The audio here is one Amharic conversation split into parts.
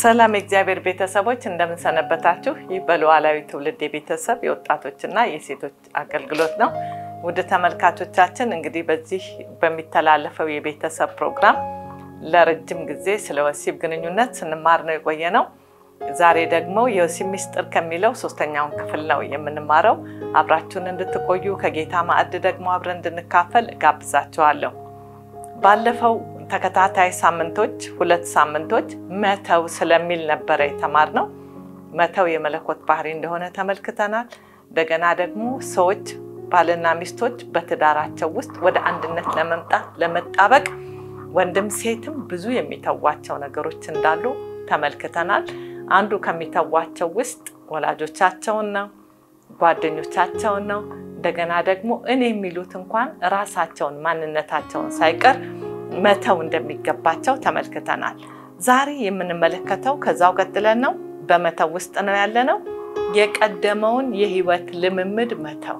ሰላም የእግዚአብሔር ቤተሰቦች እንደምንሰነበታችሁ። ይህ በሉዓላዊ ትውልድ የቤተሰብ የወጣቶችና የሴቶች አገልግሎት ነው። ውድ ተመልካቾቻችን እንግዲህ በዚህ በሚተላለፈው የቤተሰብ ፕሮግራም ለረጅም ጊዜ ስለ ወሲብ ግንኙነት ስንማር ነው የቆየ ነው። ዛሬ ደግሞ የወሲብ ምስጢር ከሚለው ሶስተኛውን ክፍል ነው የምንማረው። አብራችሁን እንድትቆዩ ከጌታ ማዕድ ደግሞ አብረን እንድንካፈል እጋብዛችኋለሁ። ባለፈው ተከታታይ ሳምንቶች ሁለት ሳምንቶች መተው ስለሚል ነበረ የተማርነው። መተው የመለኮት ባህሪ እንደሆነ ተመልክተናል። እንደገና ደግሞ ሰዎች ባልና ሚስቶች በትዳራቸው ውስጥ ወደ አንድነት ለመምጣት ለመጣበቅ ወንድም ሴትም ብዙ የሚተዋቸው ነገሮች እንዳሉ ተመልክተናል። አንዱ ከሚተዋቸው ውስጥ ወላጆቻቸውን ነው፣ ጓደኞቻቸውን ነው። እንደገና ደግሞ እኔ የሚሉት እንኳን ራሳቸውን ማንነታቸውን ሳይቀር መተው እንደሚገባቸው ተመልክተናል። ዛሬ የምንመለከተው ከዛው ቀጥለን ነው። በመተው ውስጥ ነው ያለነው። የቀደመውን የህይወት ልምምድ መተው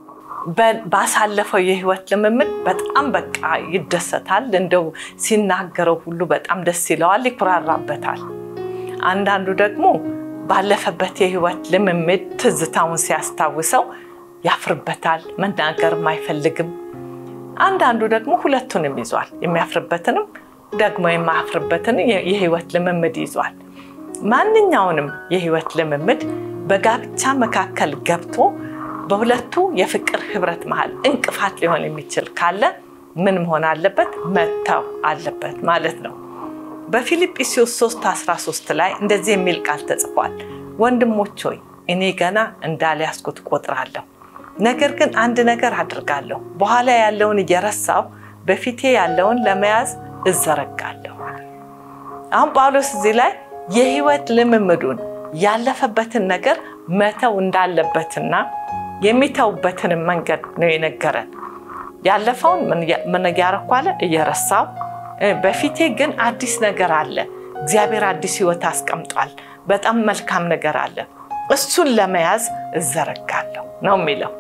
ባሳለፈው የህይወት ልምምድ በጣም በቃ ይደሰታል። እንደው ሲናገረው ሁሉ በጣም ደስ ይለዋል፣ ይኩራራበታል። አንዳንዱ ደግሞ ባለፈበት የህይወት ልምምድ ትዝታውን ሲያስታውሰው ያፍርበታል፣ መናገርም አይፈልግም። አንዳንዱ ደግሞ ሁለቱንም ይዟል፣ የሚያፍርበትንም ደግሞ የማያፍርበትን የህይወት ልምምድ ይዟል። ማንኛውንም የህይወት ልምምድ በጋብቻ መካከል ገብቶ በሁለቱ የፍቅር ህብረት መሃል እንቅፋት ሊሆን የሚችል ካለ ምን መሆን አለበት? መተው አለበት ማለት ነው። በፊልጵስዩስ 3 13 ላይ እንደዚህ የሚል ቃል ተጽፏል። ወንድሞች ሆይ እኔ ገና እንዳልያዝኩት ቆጥራለሁ፣ ነገር ግን አንድ ነገር አድርጋለሁ፣ በኋላ ያለውን እየረሳሁ በፊቴ ያለውን ለመያዝ እዘረጋለሁ። አሁን ጳውሎስ እዚህ ላይ የህይወት ልምምዱን ያለፈበትን ነገር መተው እንዳለበትና የሚተውበትንም መንገድ ነው የነገረን። ያለፈውን ምን እያረኩ አለ? እየረሳው በፊቴ ግን አዲስ ነገር አለ። እግዚአብሔር አዲስ ህይወት አስቀምጧል። በጣም መልካም ነገር አለ። እሱን ለመያዝ እዘረጋለሁ ነው የሚለው።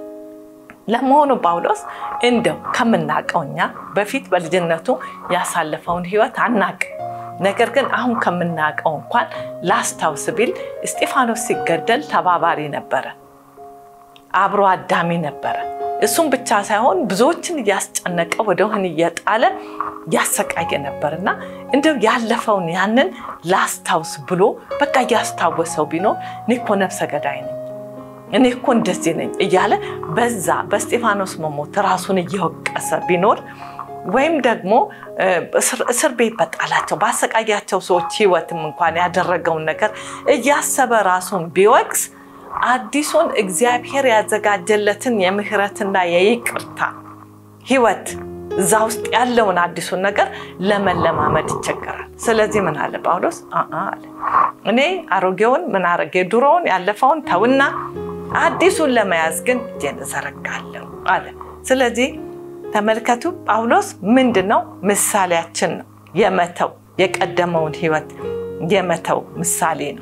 ለመሆኑ ጳውሎስ እንደው ከምናውቀው እኛ በፊት በልጅነቱ ያሳለፈውን ህይወት አናውቅም። ነገር ግን አሁን ከምናውቀው እንኳን ላስታውስ ቢል እስጢፋኖስ ሲገደል ተባባሪ ነበረ፣ አብሮ አዳሚ ነበረ። እሱም ብቻ ሳይሆን ብዙዎችን እያስጨነቀ ወደ ወህኒ እየጣለ ያሰቃየ ነበር እና እንደው ያለፈውን ያንን ላስታውስ ብሎ በቃ እያስታወሰው ቢኖር እኔ እኮ ነፍሰ ገዳይ ነኝ፣ እኔ እኮ እንደዚህ ነኝ እያለ በዛ በእስጢፋኖስ መሞት ራሱን እየወቀሰ ቢኖር ወይም ደግሞ እስር ቤት በጣላቸው ባሰቃያቸው ሰዎች ህይወትም እንኳን ያደረገውን ነገር እያሰበ ራሱን ቢወቅስ አዲሱን እግዚአብሔር ያዘጋጀለትን የምህረትና የይቅርታ ህይወት እዛ ውስጥ ያለውን አዲሱን ነገር ለመለማመድ ይቸገራል። ስለዚህ ምን አለ ጳውሎስ አለ እኔ አሮጌውን ምን አረገ ድሮውን ያለፈውን ተውና አዲሱን ለመያዝ ግን እጄን እዘረጋለሁ አለ። ስለዚህ ተመልከቱ ጳውሎስ ምንድን ነው ምሳሌያችን ነው። የመተው የቀደመውን ህይወት የመተው ምሳሌ ነው።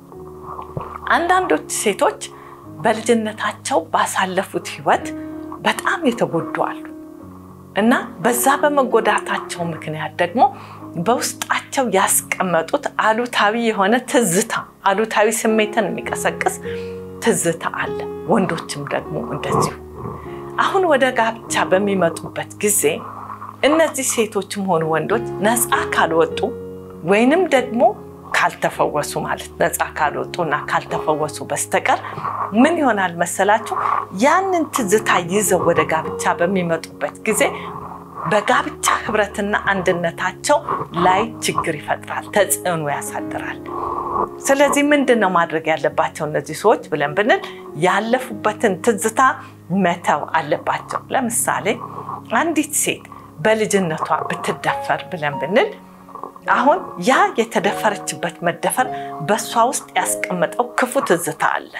አንዳንዶች ሴቶች በልጅነታቸው ባሳለፉት ህይወት በጣም የተጎዱ አሉ እና በዛ በመጎዳታቸው ምክንያት ደግሞ በውስጣቸው ያስቀመጡት አሉታዊ የሆነ ትዝታ አሉታዊ ስሜትን የሚቀሰቅስ ትዝታ አለ። ወንዶችም ደግሞ እንደዚሁ አሁን ወደ ጋብቻ በሚመጡበት ጊዜ እነዚህ ሴቶችም ሆኑ ወንዶች ነፃ ካልወጡ ወይንም ደግሞ ካልተፈወሱ ማለት ነፃ ካልወጡ እና ካልተፈወሱ በስተቀር ምን ይሆናል መሰላችሁ? ያንን ትዝታ ይዘው ወደ ጋብቻ በሚመጡበት ጊዜ በጋብቻ ህብረትና አንድነታቸው ላይ ችግር ይፈጥራል፣ ተጽዕኖ ያሳድራል። ስለዚህ ምንድን ነው ማድረግ ያለባቸው እነዚህ ሰዎች ብለን ብንል ያለፉበትን ትዝታ መተው አለባቸው። ለምሳሌ አንዲት ሴት በልጅነቷ ብትደፈር ብለን ብንል አሁን ያ የተደፈረችበት መደፈር በእሷ ውስጥ ያስቀመጠው ክፉ ትዝታ አለ።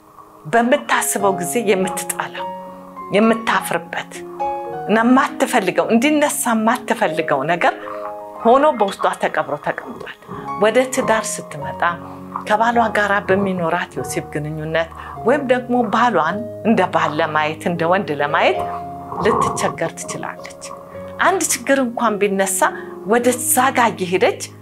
በምታስበው ጊዜ የምትጠላው የምታፍርበት እና የማትፈልገው እንዲነሳ የማትፈልገው ነገር ሆኖ በውስጧ ተቀብሮ ተቀምጧል። ወደ ትዳር ስትመጣ ከባሏ ጋር በሚኖራት የወሲብ ግንኙነት ወይም ደግሞ ባሏን እንደ ባል ለማየት እንደ ወንድ ለማየት ልትቸገር ትችላለች። አንድ ችግር እንኳን ቢነሳ ወደዛ ጋ እየሄደች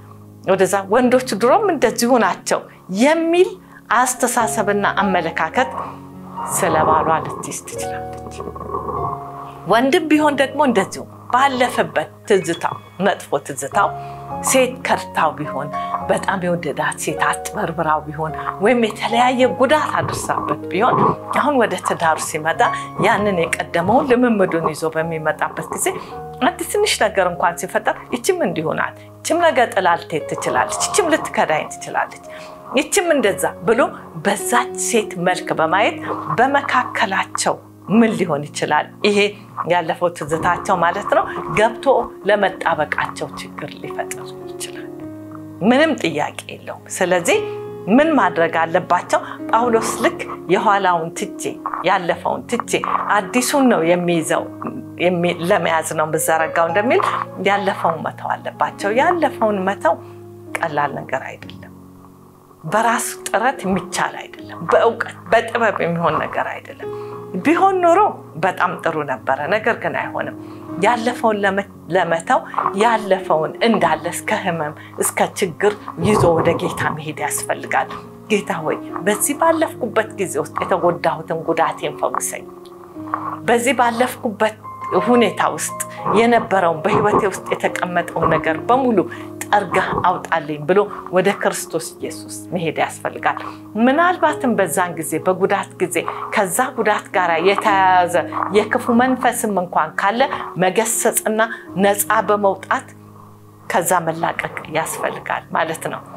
ወደዛ ወንዶች ድሮም እንደዚሁ ናቸው የሚል አስተሳሰብና አመለካከት ስለ ባሏ ልትይዝ ትችላለች። ወንድም ቢሆን ደግሞ እንደዚሁ ባለፈበት ትዝታው መጥፎ ትዝታው ሴት ከድታው ቢሆን በጣም የወደዳት ሴት አጭበርብራው ቢሆን ወይም የተለያየ ጉዳት አድርሳበት ቢሆን አሁን ወደ ትዳሩ ሲመጣ ያንን የቀደመውን ልምምዱን ይዞ በሚመጣበት ጊዜ አንድ ትንሽ ነገር እንኳን ሲፈጠር ይችም እንዲሆናል፣ ይችም ነገ ጥላ ልትሄድ ትችላለች፣ ይችም ልትከዳኝ ትችላለች፣ ይችም እንደዛ ብሎ በዛች ሴት መልክ በማየት በመካከላቸው ምን ሊሆን ይችላል? ይሄ ያለፈው ትዝታቸው ማለት ነው ገብቶ ለመጣበቃቸው ችግር ሊፈጥር ይችላል። ምንም ጥያቄ የለውም። ስለዚህ ምን ማድረግ አለባቸው? ጳውሎስ ልክ የኋላውን ትቼ ያለፈውን ትቼ አዲሱን ነው የሚይዘው ለመያዝ ነው የምዘረጋው እንደሚል ያለፈውን መተው አለባቸው። ያለፈውን መተው ቀላል ነገር አይደለም። በራስ ጥረት የሚቻል አይደለም። በእውቀት በጥበብ የሚሆን ነገር አይደለም። ቢሆን ኖሮ በጣም ጥሩ ነበረ። ነገር ግን አይሆንም። ያለፈውን ለመተው ያለፈውን እንዳለ እስከ ሕመም እስከ ችግር ይዞ ወደ ጌታ መሄድ ያስፈልጋል። ጌታ ሆይ በዚህ ባለፍኩበት ጊዜ ውስጥ የተጎዳሁትን ጉዳቴን ፈውሰኝ። በዚህ ባለፍኩበት ሁኔታ ውስጥ የነበረውን በሕይወቴ ውስጥ የተቀመጠውን ነገር በሙሉ ጠርገህ አውጣልኝ ብሎ ወደ ክርስቶስ ኢየሱስ መሄድ ያስፈልጋል። ምናልባትም በዛን ጊዜ በጉዳት ጊዜ ከዛ ጉዳት ጋር የተያያዘ የክፉ መንፈስም እንኳን ካለ መገሰጽና ነፃ በመውጣት ከዛ መላቀቅ ያስፈልጋል ማለት ነው።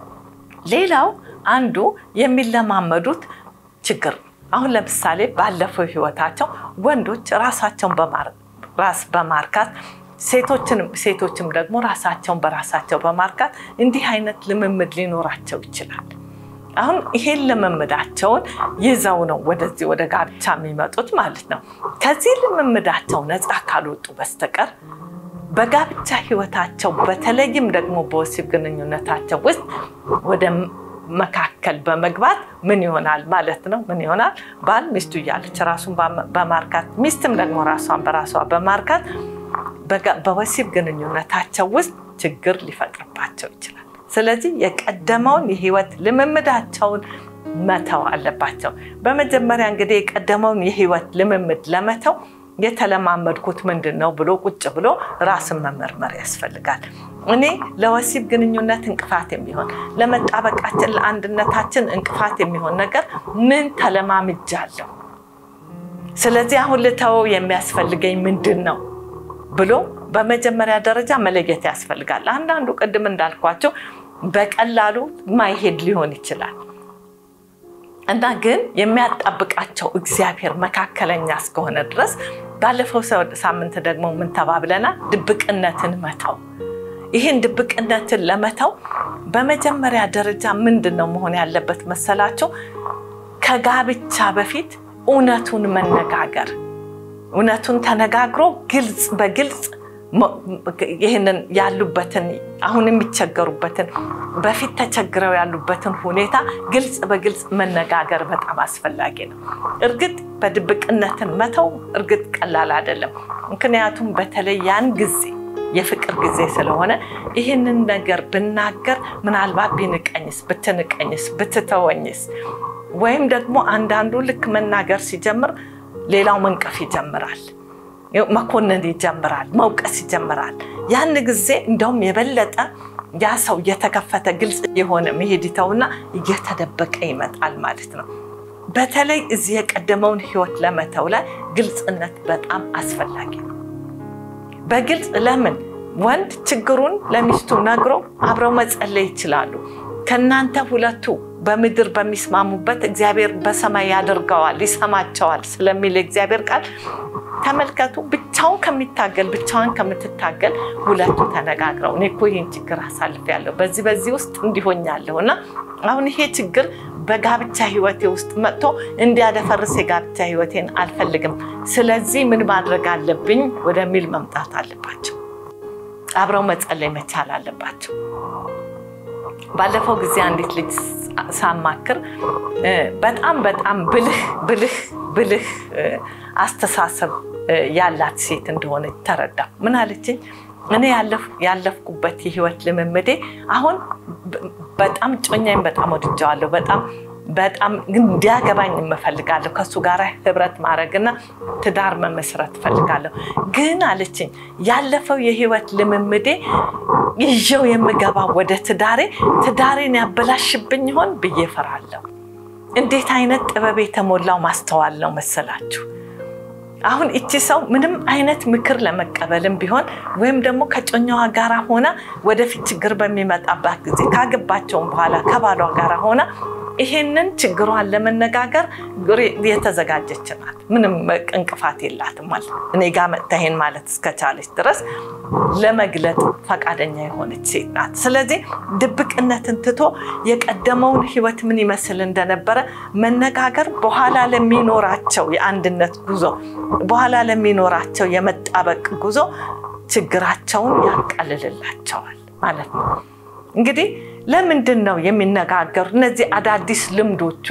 ሌላው አንዱ የሚለማመዱት ችግር አሁን ለምሳሌ ባለፈው ህይወታቸው ወንዶች ራሳቸውን ራስ በማርካት ሴቶችም ደግሞ ራሳቸውን በራሳቸው በማርካት እንዲህ አይነት ልምምድ ሊኖራቸው ይችላል። አሁን ይሄን ልምምዳቸውን ይዘው ነው ወደዚህ ወደ ጋብቻ የሚመጡት ማለት ነው። ከዚህ ልምምዳቸው ነፃ ካልወጡ በስተቀር በጋብቻ ህይወታቸው በተለይም ደግሞ በወሲብ ግንኙነታቸው ውስጥ ወደ መካከል በመግባት ምን ይሆናል ማለት ነው? ምን ይሆናል? ባል ሚስቱ እያለች ራሱን በማርካት ሚስትም ደግሞ ራሷን በራሷ በማርካት በወሲብ ግንኙነታቸው ውስጥ ችግር ሊፈጥርባቸው ይችላል። ስለዚህ የቀደመውን የህይወት ልምምዳቸውን መተው አለባቸው። በመጀመሪያ እንግዲህ የቀደመውን የህይወት ልምምድ ለመተው የተለማመድኩት ምንድን ነው ብሎ ቁጭ ብሎ ራስን መመርመር ያስፈልጋል። እኔ ለወሲብ ግንኙነት እንቅፋት የሚሆን ለመጣበቃችን፣ ለአንድነታችን እንቅፋት የሚሆን ነገር ምን ተለማምጃለሁ? ስለዚህ አሁን ልተወው የሚያስፈልገኝ ምንድን ነው ብሎ በመጀመሪያ ደረጃ መለየት ያስፈልጋል። አንዳንዱ ቅድም እንዳልኳቸው በቀላሉ ማይሄድ ሊሆን ይችላል እና ግን የሚያጣብቃቸው እግዚአብሔር መካከለኛ እስከሆነ ድረስ ባለፈው ሳምንት ደግሞ ምን ተባብለናል? ድብቅነትን መተው። ይህን ድብቅነትን ለመተው በመጀመሪያ ደረጃ ምንድን ነው መሆን ያለበት መሰላቸው? ከጋብቻ በፊት እውነቱን መነጋገር እውነቱን ተነጋግሮ ግልጽ በግልጽ ይህንን ያሉበትን አሁን የሚቸገሩበትን በፊት ተቸግረው ያሉበትን ሁኔታ ግልጽ በግልጽ መነጋገር በጣም አስፈላጊ ነው። እርግጥ በድብቅነትን መተው እርግጥ ቀላል አይደለም። ምክንያቱም በተለይ ያን ጊዜ የፍቅር ጊዜ ስለሆነ ይህንን ነገር ብናገር ምናልባት ቢንቀኝስ፣ ብትንቀኝስ፣ ብትተወኝስ ወይም ደግሞ አንዳንዱ ልክ መናገር ሲጀምር ሌላው መንቀፍ ይጀምራል፣ መኮንን ይጀምራል፣ መውቀስ ይጀምራል። ያን ጊዜ እንደውም የበለጠ ያ ሰው እየተከፈተ ግልጽ የሆነ መሄድ ይተውና እየተደበቀ ይመጣል ማለት ነው። በተለይ እዚህ የቀደመውን ሕይወት ለመተው ላይ ግልጽነት በጣም አስፈላጊ ነው። በግልጽ ለምን ወንድ ችግሩን ለሚስቱ ነግሮ አብረው መጸለይ ይችላሉ። ከእናንተ ሁለቱ በምድር በሚስማሙበት እግዚአብሔር በሰማይ ያደርገዋል፣ ይሰማቸዋል ስለሚል እግዚአብሔር ቃል ተመልከቱ። ብቻውን ከሚታገል ብቻዋን ከምትታገል ሁለቱ ተነጋግረው እኔ እኮ ይህን ችግር አሳልፌያለሁ፣ በዚህ በዚህ ውስጥ እንዲሆኛለሁ እና አሁን ይሄ ችግር በጋብቻ ህይወቴ ውስጥ መጥቶ እንዲያደፈርስ የጋብቻ ህይወቴን አልፈልግም፣ ስለዚህ ምን ማድረግ አለብኝ ወደሚል መምጣት አለባቸው። አብረው መጸለይ መቻል አለባቸው። ባለፈው ጊዜ አንዲት ልጅ ሳማክር በጣም በጣም ብልህ ብልህ ብልህ አስተሳሰብ ያላት ሴት እንደሆነች ተረዳ። ምን አለችኝ? እኔ ያለፍኩበት የህይወት ልምምዴ አሁን በጣም ጮኛኝ በጣም ወድጀዋለሁ። በጣም በጣም እንዲያገባኝ እፈልጋለሁ። ከእሱ ጋር ህብረት ማድረግና ትዳር መመስረት እፈልጋለሁ። ግን አለችኝ ያለፈው የህይወት ልምምዴ ይዤው የምገባው ወደ ትዳሬ ትዳሬን ያበላሽብኝ ይሆን ብዬ እፈራለሁ። እንዴት አይነት ጥበብ የተሞላው ማስተዋል ነው መሰላችሁ! አሁን እቺ ሰው ምንም አይነት ምክር ለመቀበልም ቢሆን ወይም ደግሞ ከጮኛዋ ጋር ሆና ወደፊት ችግር በሚመጣባት ጊዜ ካገባቸውም በኋላ ከባሏ ጋር ሆና ይሄንን ችግሯን ለመነጋገር የተዘጋጀች ናት። ምንም እንቅፋት የላትም ማለት እኔ ጋር መጥታ ይሄን ማለት እስከቻለች ድረስ ለመግለጥ ፈቃደኛ የሆነች ሴት ናት። ስለዚህ ድብቅነትን ትቶ የቀደመውን ህይወት ምን ይመስል እንደነበረ መነጋገር በኋላ ለሚኖራቸው የአንድነት ጉዞ፣ በኋላ ለሚኖራቸው የመጣበቅ ጉዞ ችግራቸውን ያቃልልላቸዋል ማለት ነው። እንግዲህ ለምንድን ነው የሚነጋገሩ? እነዚህ አዳዲስ ልምዶቹ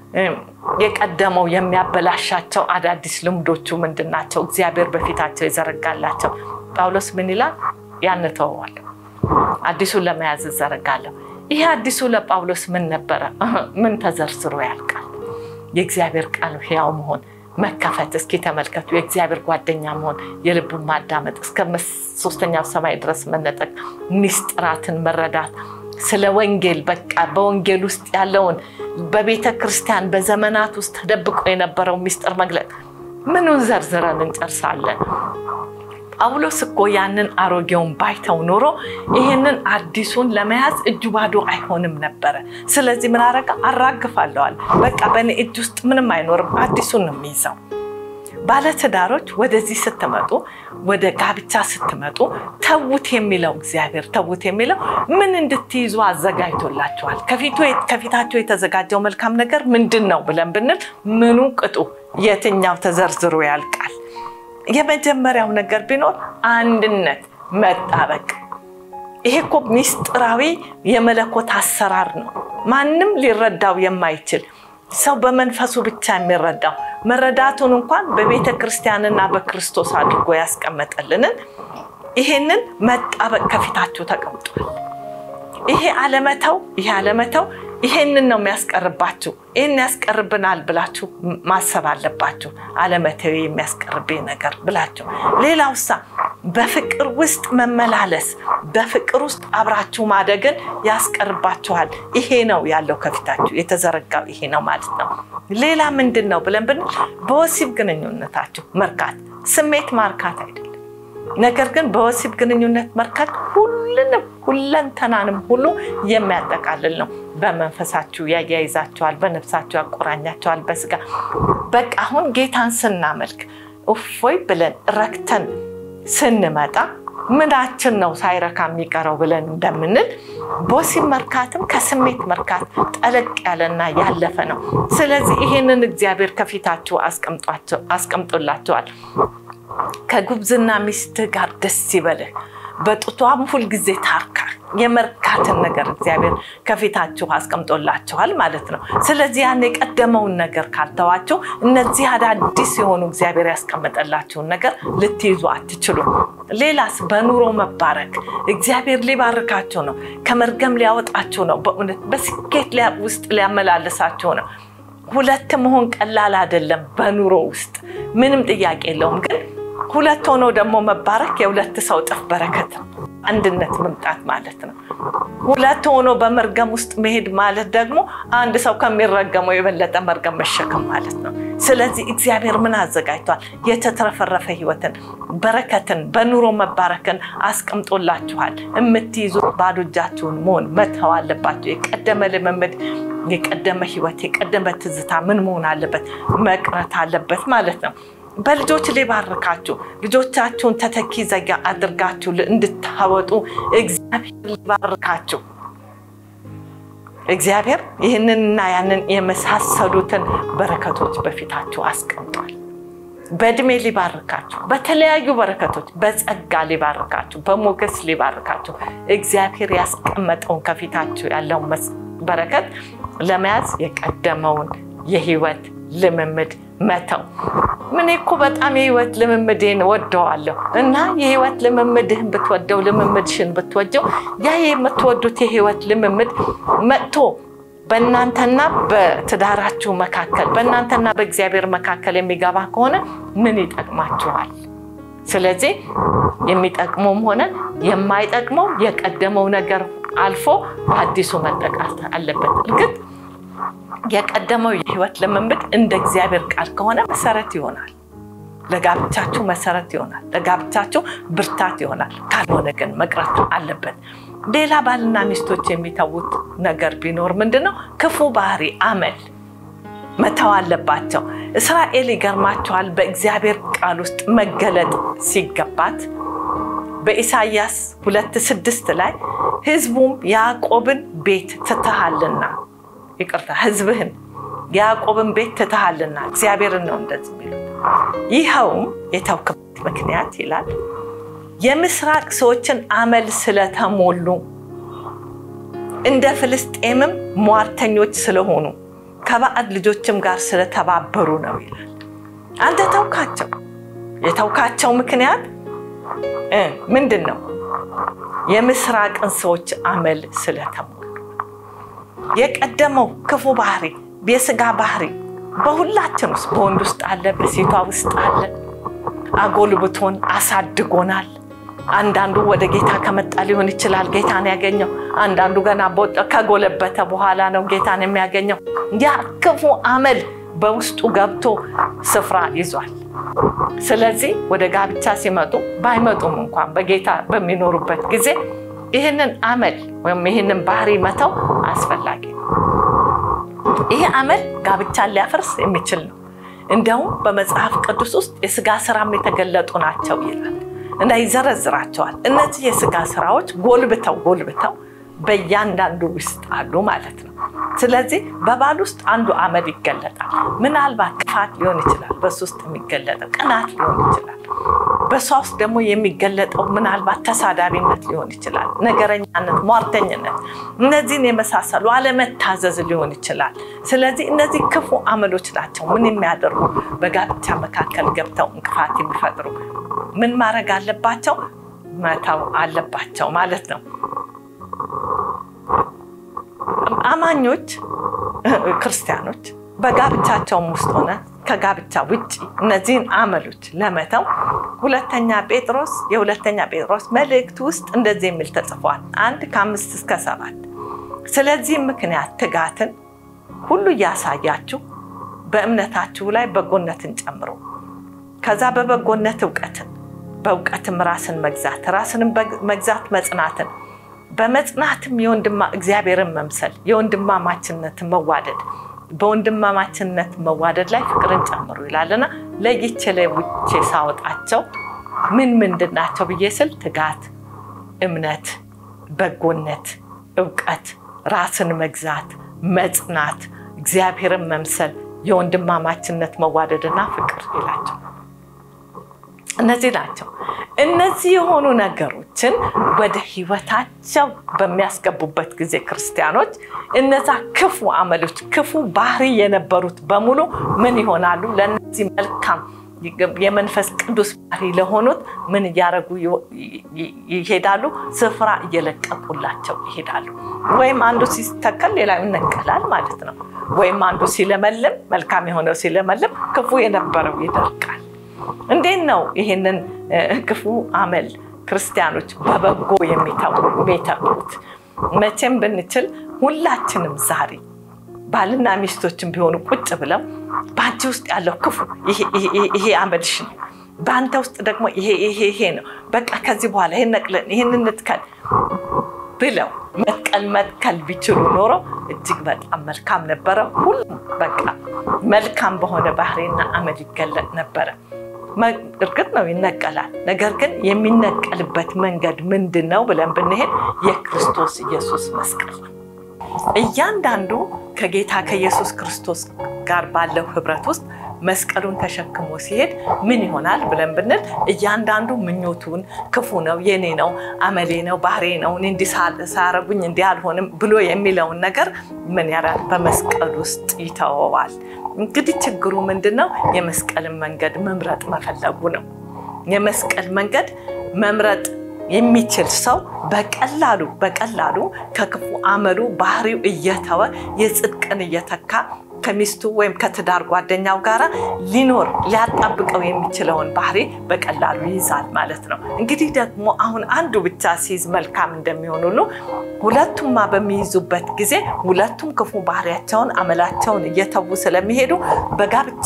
የቀደመው የሚያበላሻቸው አዳዲስ ልምዶቹ ምንድን ናቸው? እግዚአብሔር በፊታቸው የዘረጋላቸው ጳውሎስ ምን ይላል? ያን እተወዋለሁ፣ አዲሱን ለመያዝ እዘረጋለሁ። ይሄ አዲሱ ለጳውሎስ ምን ነበረ? ምን ተዘርዝሮ ያልቃል? የእግዚአብሔር ቃል ሕያው መሆን መከፈት። እስኪ ተመልከቱ። የእግዚአብሔር ጓደኛ መሆን፣ የልቡን ማዳመጥ፣ እስከ ሶስተኛው ሰማይ ድረስ መነጠቅ፣ ሚስጥራትን መረዳት ስለ ወንጌል በቃ በወንጌል ውስጥ ያለውን በቤተ ክርስቲያን በዘመናት ውስጥ ተደብቆ የነበረው ሚስጥር መግለጥ ምኑን ዘርዝረን እንጨርሳለን? ጳውሎስ እኮ ያንን አሮጌውን ባይተው ኖሮ ይህንን አዲሱን ለመያዝ እጁ ባዶ አይሆንም ነበረ። ስለዚህ ምን አረጋ? አራግፋለዋል። በቃ በእኔ እጅ ውስጥ ምንም አይኖርም፣ አዲሱን ነው የሚይዘው። ባለትዳሮች ወደዚህ ስትመጡ ወደ ጋብቻ ስትመጡ ተዉት የሚለው እግዚአብሔር ተዉት የሚለው ምን እንድትይዙ አዘጋጅቶላችኋል። ከፊታቸው የተዘጋጀው መልካም ነገር ምንድን ነው ብለን ብንል ምኑ ቅጡ የትኛው ተዘርዝሮ ያልቃል? የመጀመሪያው ነገር ቢኖር አንድነት፣ መጣበቅ። ይሄ እኮ ሚስጥራዊ የመለኮት አሰራር ነው። ማንም ሊረዳው የማይችል ሰው በመንፈሱ ብቻ የሚረዳው መረዳቱን እንኳን በቤተ ክርስቲያንና በክርስቶስ አድርጎ ያስቀመጠልንን ይሄንን መጣበቅ ከፊታችሁ ተቀምጧል። ይሄ አለመተው ይሄ አለመተው ይሄንን ነው የሚያስቀርባችሁ። ይህን ያስቀርብናል ብላችሁ ማሰብ አለባችሁ። አለመተው የሚያስቀርብኝ ነገር ብላችሁ። ሌላው ሳ በፍቅር ውስጥ መመላለስ፣ በፍቅር ውስጥ አብራችሁ ማደግን ያስቀርባችኋል። ይሄ ነው ያለው ከፊታችሁ የተዘረጋው ይሄ ነው ማለት ነው። ሌላ ምንድን ነው ብለን ብንል በወሲብ ግንኙነታችሁ መርካት፣ ስሜት ማርካት አይደለም። ነገር ግን በወሲብ ግንኙነት መርካት ሁሉንም ሁለንተናንም ሁሉ የሚያጠቃልል ነው። በመንፈሳችሁ ያያይዛችኋል፣ በነፍሳችሁ ያቆራኛችኋል፣ በስጋ በቃ አሁን ጌታን ስናመልክ እፎይ ብለን ረክተን ስንመጣ ምናችን ነው ሳይረካ የሚቀረው ብለን እንደምንል በወሲብ መርካትም ከስሜት መርካት ጠለቅ ያለና ያለፈ ነው። ስለዚህ ይሄንን እግዚአብሔር ከፊታችሁ አስቀምጦላችኋል። ከጉብዝና ሚስትህ ጋር ደስ ይበልህ፣ በጡቷም ሁልጊዜ ታርካ። የመርካትን ነገር እግዚአብሔር ከፊታችሁ አስቀምጦላችኋል ማለት ነው። ስለዚህ ያን የቀደመውን ነገር ካልተዋችሁ እነዚህ አዳዲስ የሆኑ እግዚአብሔር ያስቀመጠላችሁን ነገር ልትይዙ አትችሉም። ሌላስ በኑሮ መባረክ እግዚአብሔር ሊባርካችሁ ነው። ከመርገም ሊያወጣችሁ ነው። በእውነት በስኬት ውስጥ ሊያመላልሳችሁ ነው። ሁለት መሆን ቀላል አይደለም። በኑሮ ውስጥ ምንም ጥያቄ የለውም። ግን ሁለት ሆኖ ደግሞ መባረክ የሁለት ሰው እጥፍ በረከት ነው። አንድነት መምጣት ማለት ነው። ሁለት ሆኖ በመርገም ውስጥ መሄድ ማለት ደግሞ አንድ ሰው ከሚረገመው የበለጠ መርገም መሸከም ማለት ነው። ስለዚህ እግዚአብሔር ምን አዘጋጅቷል? የተትረፈረፈ ሕይወትን፣ በረከትን፣ በኑሮ መባረክን አስቀምጦላችኋል። የምትይዙት ባዶ እጃችሁን መሆን መተው አለባቸው። የቀደመ ልምምድ የቀደመ ህይወት የቀደመ ትዝታ ምን መሆን አለበት? መቅረት አለበት ማለት ነው። በልጆች ሊባርካችሁ ልጆቻችሁን ተተኪ ዘጋ አድርጋችሁ እንድታወጡ እግዚአብሔር ሊባርካችሁ እግዚአብሔር ይህንንና ያንን የመሳሰሉትን በረከቶች በፊታችሁ አስቀምጧል። በእድሜ ሊባርካችሁ፣ በተለያዩ በረከቶች በጸጋ ሊባርካችሁ፣ በሞገስ ሊባርካችሁ እግዚአብሔር ያስቀመጠውን ከፊታችሁ ያለውን በረከት ለመያዝ የቀደመውን የህይወት ልምምድ መተው። ምን እኮ በጣም የህይወት ልምምዴን ወደዋለሁ እና የህይወት ልምምድህን ብትወደው ልምምድሽን ብትወደው ያ የምትወዱት የህይወት ልምምድ መጥቶ በእናንተና በትዳራችሁ መካከል በእናንተና በእግዚአብሔር መካከል የሚገባ ከሆነ ምን ይጠቅማችኋል? ስለዚህ የሚጠቅመውም ሆነ የማይጠቅመው የቀደመው ነገር አልፎ በአዲሱ መጠቃት አለበት። እርግጥ የቀደመው የህይወት ልምምድ እንደ እግዚአብሔር ቃል ከሆነ መሰረት ይሆናል፣ ለጋብቻችሁ መሰረት ይሆናል፣ ለጋብቻችሁ ብርታት ይሆናል። ካልሆነ ግን መቅረት አለበት። ሌላ ባልና ሚስቶች የሚተዉት ነገር ቢኖር ምንድን ነው? ክፉ ባህሪ፣ አመል መተው አለባቸው። እስራኤል ይገርማቸዋል። በእግዚአብሔር ቃል ውስጥ መገለጥ ሲገባት በኢሳይያስ ሁለት ስድስት ላይ ህዝቡም ያዕቆብን ቤት ትተሃልና፣ ይቅርታ ህዝብህን ያዕቆብን ቤት ትተሃልና እግዚአብሔርን ነው እንደዚህ የሚሉት። ይኸውም የተውክበት ምክንያት ይላል የምስራቅ ሰዎችን አመል ስለተሞሉ እንደ ፍልስጤምም ሟርተኞች ስለሆኑ ከባዕድ ልጆችም ጋር ስለተባበሩ ነው ይላል። አንተ ተውካቸው። የተውካቸው ምክንያት ምንድን ነው? የምስራቅን ሰዎች አመል ስለተሞሉ። የቀደመው ክፉ ባህሪ፣ የስጋ ባህሪ በሁላችን ውስጥ በወንድ ውስጥ አለ፣ በሴቷ ውስጥ አለ። አጎልብቶን አሳድጎናል። አንዳንዱ ወደ ጌታ ከመጣ ሊሆን ይችላል ጌታን ያገኘው። አንዳንዱ ገና ከጎለበተ በኋላ ነው ጌታን የሚያገኘው። ያ ክፉ አመል በውስጡ ገብቶ ስፍራ ይዟል። ስለዚህ ወደ ጋብቻ ሲመጡ ባይመጡም እንኳን በጌታ በሚኖሩበት ጊዜ ይህንን አመል ወይም ይህንን ባህሪ መተው አስፈላጊ ነው። ይህ አመል ጋብቻን ሊያፈርስ የሚችል ነው። እንዲያውም በመጽሐፍ ቅዱስ ውስጥ የስጋ ስራም የተገለጡ ናቸው ይላል እና ይዘረዝራቸዋል። እነዚህ የስጋ ስራዎች ጎልብተው ጎልብተው በእያንዳንዱ ውስጥ አሉ ማለት ነው። ስለዚህ በባል ውስጥ አንዱ አመል ይገለጣል። ምናልባት ክፋት ሊሆን ይችላል፣ በሱ ውስጥ የሚገለጠው ቅናት ሊሆን ይችላል። በሷ ውስጥ ደግሞ የሚገለጠው ምናልባት ተሳዳቢነት ሊሆን ይችላል፣ ነገረኛነት፣ ሟርተኝነት፣ እነዚህን የመሳሰሉ አለመታዘዝ ሊሆን ይችላል። ስለዚህ እነዚህ ክፉ አመሎች ናቸው ምን የሚያደርጉ በጋብቻ መካከል ገብተው እንቅፋት የሚፈጥሩ ምን ማድረግ አለባቸው? መተው አለባቸው ማለት ነው። አማኞች ክርስቲያኖች በጋብቻቸውም ውስጥ ሆነ ከጋብቻ ውጭ እነዚህን አመሎች ለመተው ሁለተኛ ጴጥሮስ የሁለተኛ ጴጥሮስ መልእክት ውስጥ እንደዚህ የሚል ተጽፏል። አንድ ከአምስት እስከ ሰባት ስለዚህም ምክንያት ትጋትን ሁሉ እያሳያችሁ በእምነታችሁ ላይ በጎነትን ጨምሮ ከዛ በበጎነት እውቀትን በእውቀትም ራስን መግዛት ራስንም መግዛት መጽናትን በመጽናትም የወንድማ እግዚአብሔርን መምሰል የወንድማማችነትን መዋደድ በወንድማማችነት መዋደድ ላይ ፍቅርን ጨምሩ ይላልና ለይቼ ለይቼ ሳወጣቸው ምን ምንድን ናቸው ብዬ ስል ትጋት፣ እምነት፣ በጎነት፣ እውቀት፣ ራስን መግዛት፣ መጽናት፣ እግዚአብሔርን መምሰል፣ የወንድማማችነት መዋደድና ፍቅር ይላቸው። እነዚህ ናቸው። እነዚህ የሆኑ ነገሮችን ወደ ህይወታቸው በሚያስገቡበት ጊዜ ክርስቲያኖች እነዛ ክፉ አመሎች፣ ክፉ ባህሪ የነበሩት በሙሉ ምን ይሆናሉ? ለእነዚህ መልካም የመንፈስ ቅዱስ ባህሪ ለሆኑት ምን እያደረጉ ይሄዳሉ? ስፍራ እየለቀቁላቸው ይሄዳሉ። ወይም አንዱ ሲተከል ሌላው ይነቀላል ማለት ነው። ወይም አንዱ ሲለመልም፣ መልካም የሆነው ሲለመልም፣ ክፉ የነበረው ይደርቃል። እንዴት ነው ይህንን ክፉ አመል ክርስቲያኖች በበጎ የሚተዉት? መቼም ብንችል ሁላችንም ዛሬ ባልና ሚስቶችን ቢሆኑ ቁጭ ብለው በአንቺ ውስጥ ያለው ክፉ ይሄ አመልሽ ነው፣ በአንተ ውስጥ ደግሞ ይሄ ይሄ ይሄ ነው፣ በቃ ከዚህ በኋላ ይህን ነቅለን ይህን እንትከል ብለው መትከል መትከል ቢችሉ ኖሮ እጅግ በጣም መልካም ነበረ። ሁሉም በቃ መልካም በሆነ ባህሪና አመል ይገለጥ ነበረ። እርግጥ ነው ይነቀላል። ነገር ግን የሚነቀልበት መንገድ ምንድን ነው ብለን ብንሄድ የክርስቶስ ኢየሱስ መስቀል ነው። እያንዳንዱ ከጌታ ከኢየሱስ ክርስቶስ ጋር ባለው ህብረት ውስጥ መስቀሉን ተሸክሞ ሲሄድ ምን ይሆናል ብለን ብንል እያንዳንዱ ምኞቱን ክፉ ነው፣ የኔ ነው፣ አመሌ ነው፣ ባህሬ ነው፣ እንዲህ ሳያረጉኝ እንዲህ አልሆንም ብሎ የሚለውን ነገር ምን ያላል በመስቀል ውስጥ ይተወዋል። እንግዲህ ችግሩ ምንድን ነው? የመስቀልን መንገድ መምረጥ መፈለጉ ነው። የመስቀል መንገድ መምረጥ የሚችል ሰው በቀላሉ በቀላሉ ከክፉ አመሉ ባህሪው እየተወ የጽድቅን እየተካ ከሚስቱ ወይም ከትዳር ጓደኛው ጋር ሊኖር ሊያጣብቀው የሚችለውን ባህሪ በቀላሉ ይይዛል ማለት ነው። እንግዲህ ደግሞ አሁን አንዱ ብቻ ሲይዝ መልካም እንደሚሆን ሁሉ ሁለቱማ በሚይዙበት ጊዜ ሁለቱም ክፉ ባህሪያቸውን አመላቸውን እየተዉ ስለሚሄዱ በጋብቻ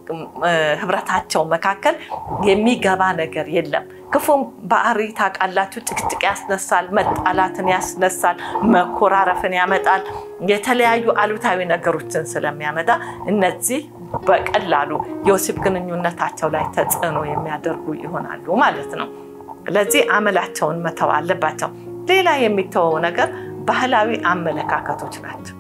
ህብረታቸው መካከል የሚገባ ነገር የለም። ክፉም ባህሪ ታውቃላችሁ፣ ጭቅጭቅ ያስነሳል፣ መጣላትን ያስነሳል፣ መኮራረፍን ያመጣል። የተለያዩ አሉታዊ ነገሮችን ስለሚያመጣ እነዚህ በቀላሉ የወሲብ ግንኙነታቸው ላይ ተጽዕኖ የሚያደርጉ ይሆናሉ ማለት ነው። ለዚህ አመላቸውን መተው አለባቸው። ሌላ የሚተወው ነገር ባህላዊ አመለካከቶች ናቸው።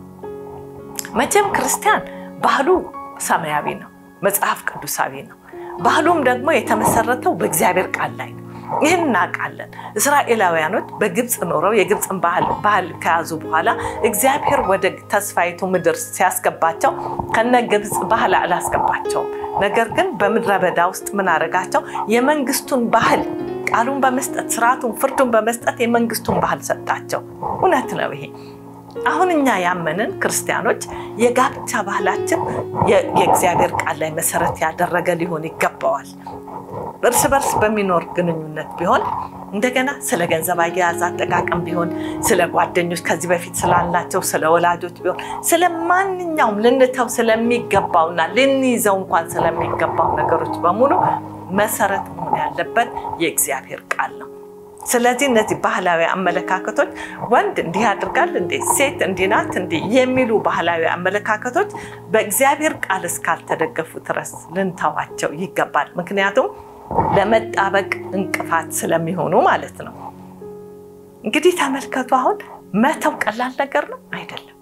መቼም ክርስቲያን ባህሉ ሰማያዊ ነው፣ መጽሐፍ ቅዱሳዊ ነው። ባህሉም ደግሞ የተመሰረተው በእግዚአብሔር ቃል ላይ ነው። ይህን እናውቃለን። እስራኤላውያኖች በግብፅ ኖረው የግብፅን ባህል ከያዙ በኋላ እግዚአብሔር ወደ ተስፋይቱ ምድር ሲያስገባቸው ከነ ግብፅ ባህል አላስገባቸውም። ነገር ግን በምድረ በዳ ውስጥ ምን አደረጋቸው? የመንግስቱን ባህል ቃሉን በመስጠት ስርዓቱን፣ ፍርዱን በመስጠት የመንግስቱን ባህል ሰጣቸው። እውነት ነው ይሄ። አሁን እኛ ያመንን ክርስቲያኖች የጋብቻ ባህላችን የእግዚአብሔር ቃል ላይ መሰረት ያደረገ ሊሆን ይገባዋል። እርስ በርስ በሚኖር ግንኙነት ቢሆን እንደገና ስለ ገንዘብ አያያዝ አጠቃቀም ቢሆን ስለ ጓደኞች ከዚህ በፊት ስላላቸው ስለ ወላጆች ቢሆን ስለ ማንኛውም ልንተው ስለሚገባውና ልንይዘው እንኳን ስለሚገባው ነገሮች በሙሉ መሰረት መሆን ያለበት የእግዚአብሔር ቃል ነው። ስለዚህ እነዚህ ባህላዊ አመለካከቶች ወንድ እንዲህ ያደርጋል እንዴ፣ ሴት እንዲህ ናት እንዴ የሚሉ ባህላዊ አመለካከቶች በእግዚአብሔር ቃል እስካልተደገፉ ድረስ ልንተዋቸው ይገባል። ምክንያቱም ለመጣበቅ እንቅፋት ስለሚሆኑ ማለት ነው። እንግዲህ ተመልከቱ። አሁን መተው ቀላል ነገር ነው አይደለም።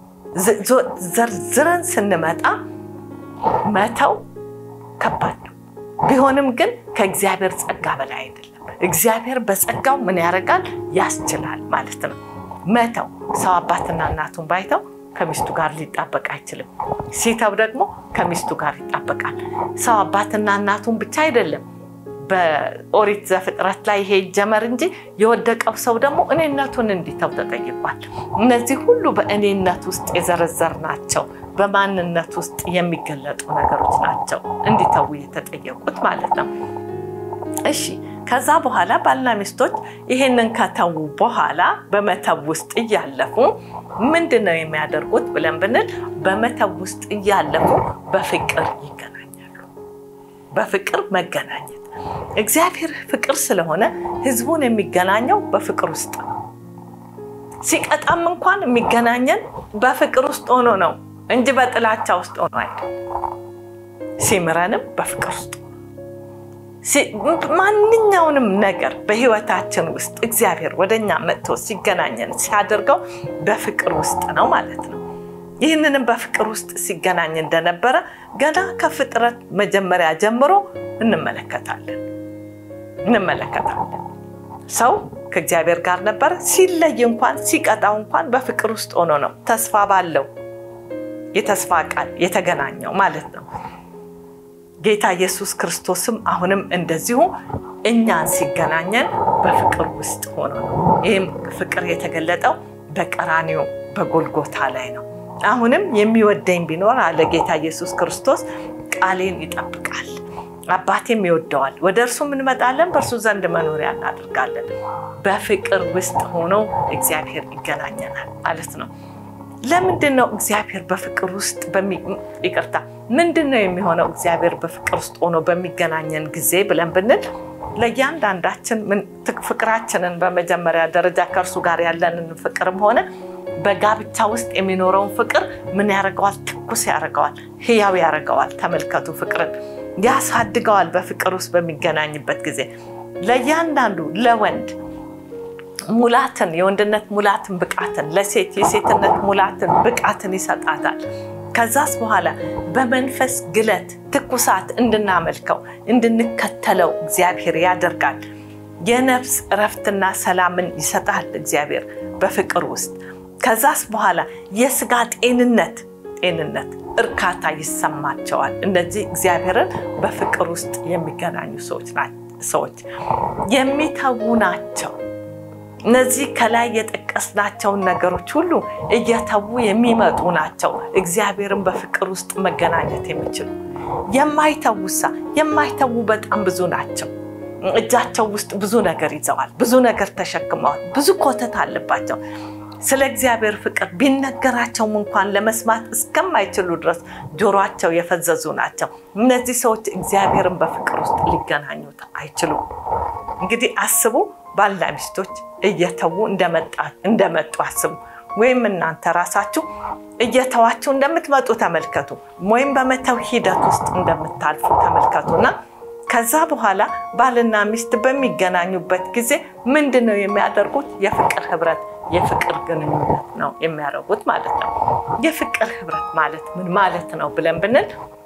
ዘርዝረን ስንመጣ መተው ከባድ ነው። ቢሆንም ግን ከእግዚአብሔር ጸጋ በላይ አይደለም። እግዚአብሔር በጸጋው ምን ያደርጋል? ያስችላል ማለት ነው። መተው ሰው አባትና እናቱን ባይተው ከሚስቱ ጋር ሊጣበቅ አይችልም። ሲተው ደግሞ ከሚስቱ ጋር ይጣበቃል። ሰው አባትና እናቱን ብቻ አይደለም በኦሪት ዘፍጥረት ላይ ይሄ ይጀመር እንጂ የወደቀው ሰው ደግሞ እኔነቱን እንዲተው ተጠይቋል። እነዚህ ሁሉ በእኔነት ውስጥ የዘረዘር ናቸው። በማንነት ውስጥ የሚገለጡ ነገሮች ናቸው እንዲተዉ የተጠየቁት ማለት ነው። እሺ ከዛ በኋላ ባልና ሚስቶች ይሄንን ከተዉ በኋላ በመተው ውስጥ እያለፉ ምንድን ነው የሚያደርጉት ብለን ብንል በመተው ውስጥ እያለፉ በፍቅር ይገናኛሉ። በፍቅር መገናኘት እግዚአብሔር ፍቅር ስለሆነ ሕዝቡን የሚገናኘው በፍቅር ውስጥ ነው። ሲቀጣም እንኳን የሚገናኘን በፍቅር ውስጥ ሆኖ ነው እንጂ በጥላቻ ውስጥ ሆኖ አይደል። ሲምረንም በፍቅር ውስጥ ማንኛውንም ነገር በህይወታችን ውስጥ እግዚአብሔር ወደኛ መጥቶ ሲገናኘን ሲያደርገው በፍቅር ውስጥ ነው ማለት ነው። ይህንንም በፍቅር ውስጥ ሲገናኝ እንደነበረ ገና ከፍጥረት መጀመሪያ ጀምሮ እንመለከታለን እንመለከታለን። ሰው ከእግዚአብሔር ጋር ነበረ። ሲለይ እንኳን ሲቀጣው እንኳን በፍቅር ውስጥ ሆኖ ነው ተስፋ ባለው የተስፋ ቃል የተገናኘው ማለት ነው። ጌታ ኢየሱስ ክርስቶስም አሁንም እንደዚሁ እኛን ሲገናኘን በፍቅር ውስጥ ሆኖ ነው። ይህም ፍቅር የተገለጠው በቀራኒዮ በጎልጎታ ላይ ነው። አሁንም የሚወደኝ ቢኖር አለ ጌታ ኢየሱስ ክርስቶስ ቃሌን ይጠብቃል፣ አባቴም ይወደዋል፣ ወደ እርሱ እንመጣለን፣ በእርሱ ዘንድ መኖሪያ እናደርጋለን። በፍቅር ውስጥ ሆኖ እግዚአብሔር ይገናኘናል ማለት ነው። ለምንድን ነው እግዚአብሔር በፍቅር ውስጥ ይቅርታ፣ ምንድን ነው የሚሆነው እግዚአብሔር በፍቅር ውስጥ ሆኖ በሚገናኘን ጊዜ ብለን ብንል ለእያንዳንዳችን ፍቅራችንን በመጀመሪያ ደረጃ ከእርሱ ጋር ያለንን ፍቅርም ሆነ በጋብቻ ውስጥ የሚኖረውን ፍቅር ምን ያደርገዋል? ትኩስ ያደርገዋል፣ ህያው ያደርገዋል። ተመልከቱ፣ ፍቅርን ያሳድገዋል። በፍቅር ውስጥ በሚገናኝበት ጊዜ ለእያንዳንዱ ለወንድ ሙላትን የወንድነት ሙላትን ብቃትን፣ ለሴት የሴትነት ሙላትን ብቃትን ይሰጣታል። ከዛስ በኋላ በመንፈስ ግለት ትኩሳት እንድናመልከው እንድንከተለው እግዚአብሔር ያደርጋል። የነፍስ እረፍትና ሰላምን ይሰጣል እግዚአብሔር በፍቅር ውስጥ። ከዛስ በኋላ የስጋ ጤንነት ጤንነት፣ እርካታ ይሰማቸዋል። እነዚህ እግዚአብሔርን በፍቅር ውስጥ የሚገናኙ ሰዎች የሚተዉ ናቸው። እነዚህ ከላይ የጠቀስናቸውን ነገሮች ሁሉ እየተዉ የሚመጡ ናቸው። እግዚአብሔርን በፍቅር ውስጥ መገናኘት የሚችሉ የማይተዉሳ የማይተዉ በጣም ብዙ ናቸው። እጃቸው ውስጥ ብዙ ነገር ይዘዋል። ብዙ ነገር ተሸክመዋል። ብዙ ኮተት አለባቸው። ስለ እግዚአብሔር ፍቅር ቢነገራቸውም እንኳን ለመስማት እስከማይችሉ ድረስ ጆሯቸው የፈዘዙ ናቸው። እነዚህ ሰዎች እግዚአብሔርን በፍቅር ውስጥ ሊገናኙት አይችሉም። እንግዲህ አስቡ፣ ባልና ሚስቶች እየተዉ እንደመጡ አስቡ። ወይም እናንተ ራሳችሁ እየተዋችሁ እንደምትመጡ ተመልከቱ። ወይም በመተው ሂደት ውስጥ እንደምታልፉ ተመልከቱና ከዛ በኋላ ባልና ሚስት በሚገናኙበት ጊዜ ምንድን ነው የሚያደርጉት? የፍቅር ህብረት የፍቅር ግንኙነት ነው የሚያደርጉት ማለት ነው። የፍቅር ህብረት ማለት ምን ማለት ነው ብለን ብንል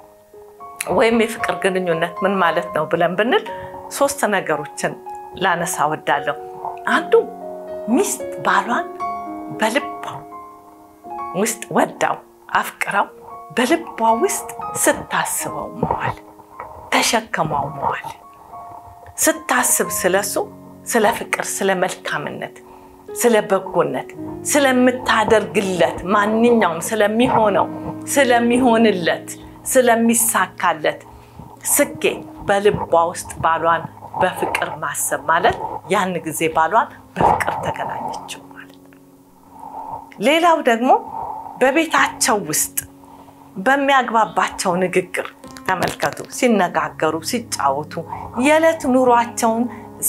ወይም የፍቅር ግንኙነት ምን ማለት ነው ብለን ብንል ሶስት ነገሮችን ላነሳ ወዳለሁ። አንዱ ሚስት ባሏን በልቧ ውስጥ ወዳው አፍቅራው በልቧ ውስጥ ስታስበው መዋል ተሸክመው መዋል ስታስብ ስለሱ ስለ ፍቅር፣ ስለ መልካምነት፣ ስለ በጎነት፣ ስለምታደርግለት ማንኛውም ስለሚሆነው ስለሚሆንለት ስለሚሳካለት ስኬት በልቧ ውስጥ ባሏን በፍቅር ማሰብ ማለት ያን ጊዜ ባሏን በፍቅር ተገናኘችው ማለት ነው። ሌላው ደግሞ በቤታቸው ውስጥ በሚያግባባቸው ንግግር ተመልከቱ። ሲነጋገሩ፣ ሲጫወቱ፣ የዕለት ኑሯቸውን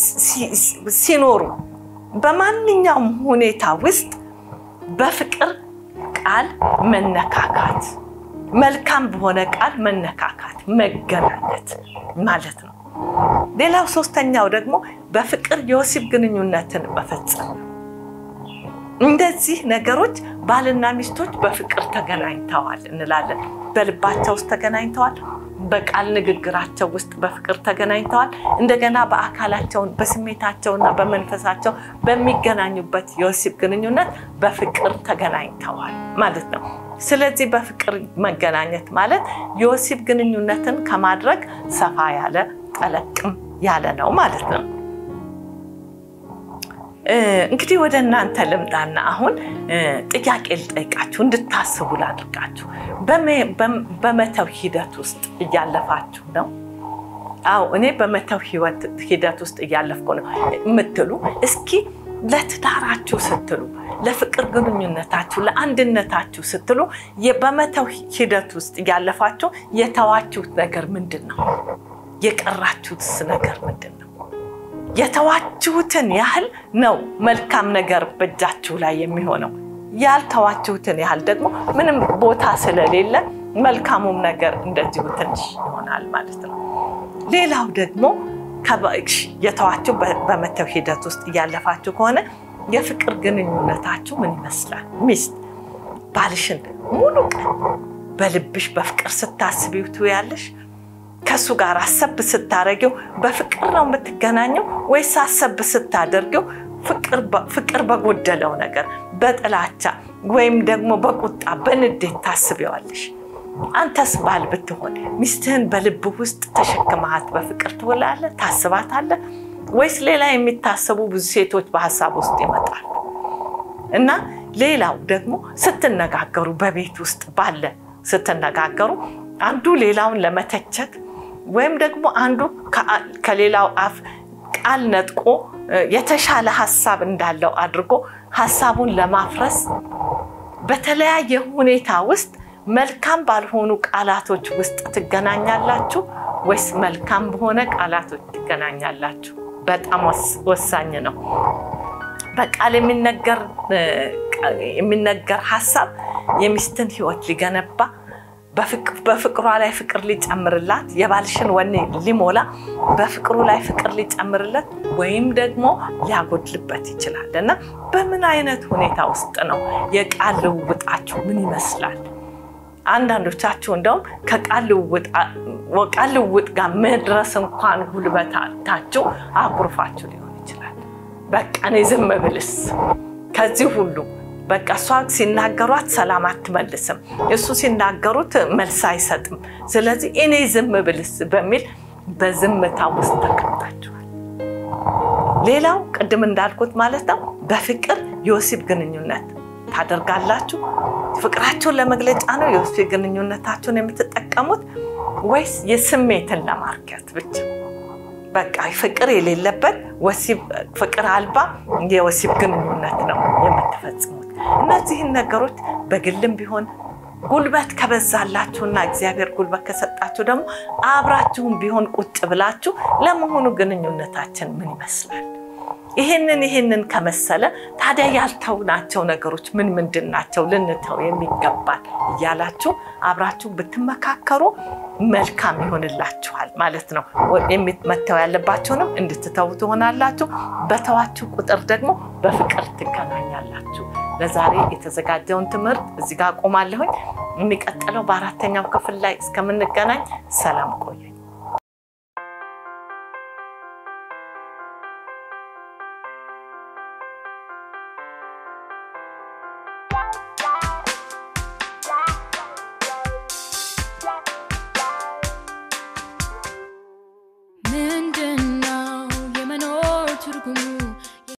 ሲኖሩ በማንኛውም ሁኔታ ውስጥ በፍቅር ቃል መነካካት፣ መልካም በሆነ ቃል መነካካት፣ መገናኘት ማለት ነው። ሌላው ሶስተኛው ደግሞ በፍቅር የወሲብ ግንኙነትን መፈጸም ነው። እንደዚህ ነገሮች ባልና ሚስቶች በፍቅር ተገናኝተዋል እንላለን። በልባቸው ውስጥ ተገናኝተዋል። በቃል ንግግራቸው ውስጥ በፍቅር ተገናኝተዋል። እንደገና በአካላቸውን በስሜታቸውና በመንፈሳቸው በሚገናኙበት የወሲብ ግንኙነት በፍቅር ተገናኝተዋል ማለት ነው። ስለዚህ በፍቅር መገናኘት ማለት የወሲብ ግንኙነትን ከማድረግ ሰፋ ያለ ጠለቅም ያለ ነው ማለት ነው። እንግዲህ ወደ እናንተ ልምጣና አሁን ጥያቄ ልጠይቃችሁ እንድታስቡ ላድርጋችሁ። በመተው ሂደት ውስጥ እያለፋችሁ ነው? አዎ እኔ በመተው ሂደት ውስጥ እያለፍኩ ነው የምትሉ እስኪ ለትዳራችሁ ስትሉ፣ ለፍቅር ግንኙነታችሁ፣ ለአንድነታችሁ ስትሉ በመተው ሂደት ውስጥ እያለፋችሁ የተዋችሁት ነገር ምንድን ነው? የቀራችሁትስ ነገር ምንድን ነው? የተዋችሁትን ያህል ነው መልካም ነገር በእጃችሁ ላይ የሚሆነው። ያልተዋችሁትን ያህል ደግሞ ምንም ቦታ ስለሌለ መልካሙም ነገር እንደዚሁ ትንሽ ይሆናል ማለት ነው። ሌላው ደግሞ የተዋችሁ በመተው ሂደት ውስጥ እያለፋችሁ ከሆነ የፍቅር ግንኙነታችሁ ምን ይመስላል? ሚስት ባልሽን ሙሉ ቀን በልብሽ በፍቅር ስታስቢው ትውያለሽ? ከእሱ ጋር አሰብ ስታደርጊው በፍቅር ነው የምትገናኘው ወይስ አሰብ ስታደርጊው ፍቅር በጎደለው ነገር በጥላቻ ወይም ደግሞ በቁጣ በንዴት ታስቢዋለሽ? አንተስ ባል ብትሆን ሚስትህን በልብህ ውስጥ ተሸክመሃት በፍቅር ትውላለህ፣ ታስባታለህ? ወይስ ሌላ የሚታሰቡ ብዙ ሴቶች በሀሳብ ውስጥ ይመጣሉ? እና ሌላው ደግሞ ስትነጋገሩ በቤት ውስጥ ባለ ስትነጋገሩ አንዱ ሌላውን ለመተቸት ወይም ደግሞ አንዱ ከሌላው አፍ ቃል ነጥቆ የተሻለ ሀሳብ እንዳለው አድርጎ ሀሳቡን ለማፍረስ በተለያየ ሁኔታ ውስጥ መልካም ባልሆኑ ቃላቶች ውስጥ ትገናኛላችሁ ወይስ መልካም በሆነ ቃላቶች ትገናኛላችሁ? በጣም ወሳኝ ነው። በቃል የሚነገር ሀሳብ የሚስትን ሕይወት ሊገነባ በፍቅሯ ላይ ፍቅር ሊጨምርላት የባልሽን ወኔ ሊሞላ በፍቅሩ ላይ ፍቅር ሊጨምርለት ወይም ደግሞ ሊያጎድልበት ይችላል እና በምን አይነት ሁኔታ ውስጥ ነው የቃል ልውውጣችሁ ምን ይመስላል? አንዳንዶቻችሁ እንደውም ከቃል ልውውጥ ጋር መድረስ እንኳን ጉልበታችሁ አኩርፋችሁ ሊሆን ይችላል። በቃ እኔ ዝም ብልስ ከዚህ ሁሉ በቃ እሷ ሲናገሯት ሰላም አትመልስም፣ እሱ ሲናገሩት መልስ አይሰጥም። ስለዚህ እኔ ዝም ብልስ በሚል በዝምታ ውስጥ ተቀምጣችኋል። ሌላው ቅድም እንዳልኩት ማለት ነው በፍቅር የወሲብ ግንኙነት ታደርጋላችሁ። ፍቅራችሁን ለመግለጫ ነው የወሲብ ግንኙነታችሁን የምትጠቀሙት ወይስ የስሜትን ለማርኪያት ብቻ? በቃ ፍቅር የሌለበት ወሲብ ፍቅር አልባ የወሲብ ግንኙነት ነው የምትፈጽሙት። እነዚህን ነገሮች በግልም ቢሆን ጉልበት ከበዛላችሁና እግዚአብሔር ጉልበት ከሰጣችሁ ደግሞ አብራችሁም ቢሆን ቁጭ ብላችሁ ለመሆኑ ግንኙነታችን ምን ይመስላል? ይህንን ይህንን ከመሰለ ታዲያ ያልተውናቸው ነገሮች ምን ምንድን ናቸው ልንተው የሚገባል እያላችሁ አብራችሁ ብትመካከሩ መልካም ይሆንላችኋል ማለት ነው። መተው ያለባቸውንም እንድትተው ትሆናላችሁ። በተዋችሁ ቁጥር ደግሞ በፍቅር ትገናኛላችሁ። ለዛሬ የተዘጋጀውን ትምህርት እዚህ ጋር አቆማለሁኝ። የሚቀጥለው በአራተኛው ክፍል ላይ እስከምንገናኝ ሰላም ቆዩ።